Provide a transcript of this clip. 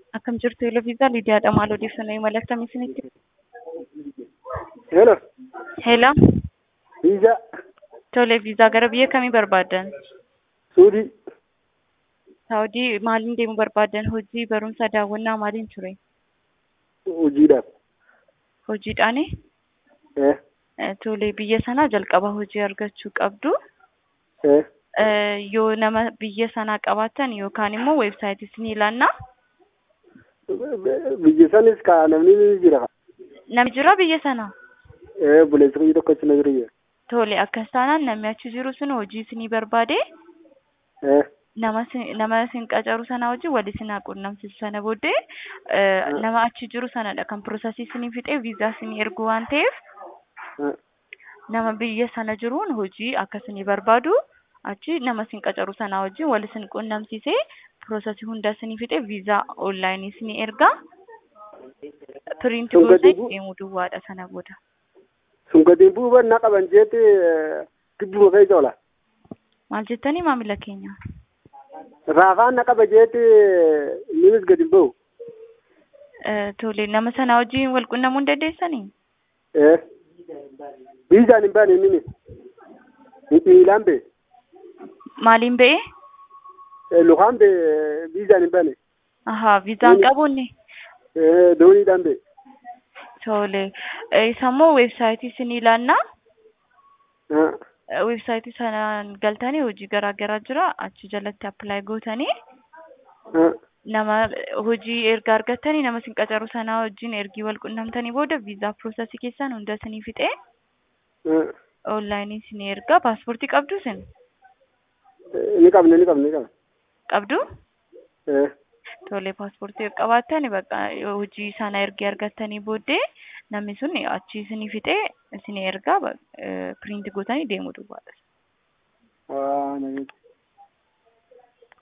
Akkam jirtu Eloviisaa Lidiyaadha. Maal odeeffannoo imala akkamii isinitti? Hello. Heela. Viizaa. Tole, viizaa gara biyya kamii barbaaddan? Suudii. Saawudii maaliin deemuu barbaaddan? Hojii, barumsa, daawwannaa maaliin ture? Hojiidhaaf. Hojiidhaani? Eh. Eh, Tole, biyya sanaa jalqaba hojii argachuu qabdu. Eh. Eh, Yoo nama biyya sanaa qabaattan yookaan immoo weebsaayitii isin ilaannaa. Biyya sanis ka namni ni jira. Namni jira biyya sanaa? Eh buleessa biyya tokko achi na jira. Tole, akkas taanaan namni achi jiru sun hojii isinii barbaade Eh. nama sin- nama isin qacaru sana wajjin wal isin haa quunnamsiisu sana booddee eh, Mm. nama achi jiru sanadha kan piroosasii isinii fixee viizaa isinii ergu waan ta'eef Eh. nama biyya sana jiruun hojii akka isinii barbaadu achi nama isin qacaru sana wajjin wal isin quunnamsiisee piroosasii hunda isinii fixee viizaa onlaayinii isinii erga piriinti Sun gadi gootee bu- deemuu duwwaadha sana booda. Sun gadi bu'uuba na qaban jeetti gidduma keessa oola. Maal jettanii maamila keenya? Raafaan na qaba jeetti innis gadi hin ba'u. Eh, Tole, nama sana wajjin wal quunnamuu hin dandeessanii? Eh. Viizaan hin baane inni. Miilaan bee. Maaliin ba'ee? Lukaan bee viizaan hin baane. Ahaa, viizaan Doonii- qabuunni? Eh dooniidhaan bee. Tole. Eh, Isa immoo weebsaayitii isin ilaannaa. Eh. Eh, Weebsaayitii sanaan galtanii hojii garaa garaa jira. Achi jalatti appilaayi gootanii Eh. nama hojii erga argattanii nama isin qacaru sanaa wajjin ergii wal qunnamtanii booda viizaa piroosasii keessan hunda isinii fixee Eh. onlaayinii isinii erga. Paaspoortii qabdu isin? Ni qabna ni qabna ni qabna. Qabdu? Eh. Tole, paaspoortii yoo qabaattan bakka yoo hojii sana ergii argattanii booddee namni sun achi isinii fixee isinii ergaa piriinti gootanii deemuu duwwaadha. Waa na jechuudha.